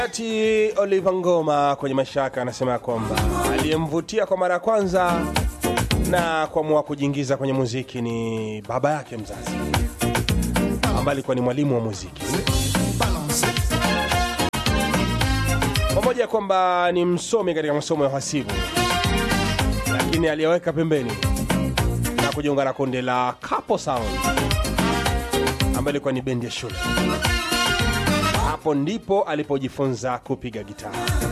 Ati Oliver Ngoma kwenye maisha yake anasema kwamba aliyemvutia kwa mara ya kwanza na kuamua kujiingiza kwenye muziki ni baba yake mzazi ambaye alikuwa ni mwalimu wa muziki, pamoja kwamba ni msomi katika masomo ya uhasibu, lakini aliyeweka pembeni na kujiunga na kundi la Capo Sound ambayo ilikuwa ni bendi ya shule. Hapo ndipo alipojifunza kupiga gitaa.